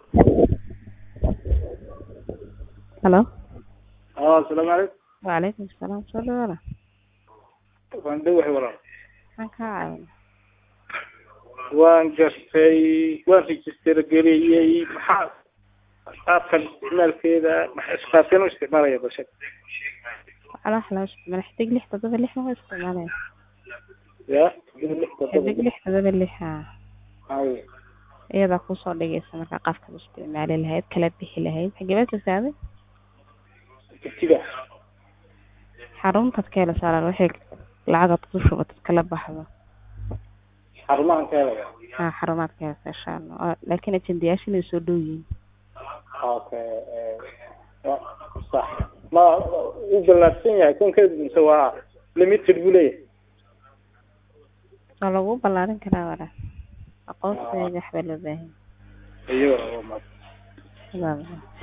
Hello. اه السلام عليكم Waalaikum salaam. Soo dhawaada. waan dhawahay walaal Maxaan kaa caawin? waan gartay waan register geliyey maxaa qaabkan isticmaalkeeda maxa qaabkeen u isticmaalaya bulshada Ala xalaa isticmaal xidig lix todoba lix ma isticmaalaya. ya lix todoba Xidig lix todoba lix haa. Ay, Iyadaa kusoo dhigaysa markaa qaabka u isticmaali lahayd kala bixi lahayd. Xagee baad ka saaday? jigjiga Xaruntaad ka hela saaran wixii lacagaad ku shubatad kala baxdo. xarumahan ka helaya Haa xarumaad ka hela insha Allah. Laakiin ajendayaasha inay soo dhow yihiin. okay eh, wa- sax ma u ballaadsan yahay konkeedu mise waa limited buu leeyahay Waa lagu ballaarin karaa walaal. Aqoonsiga waxba loo baahan iyo yahay.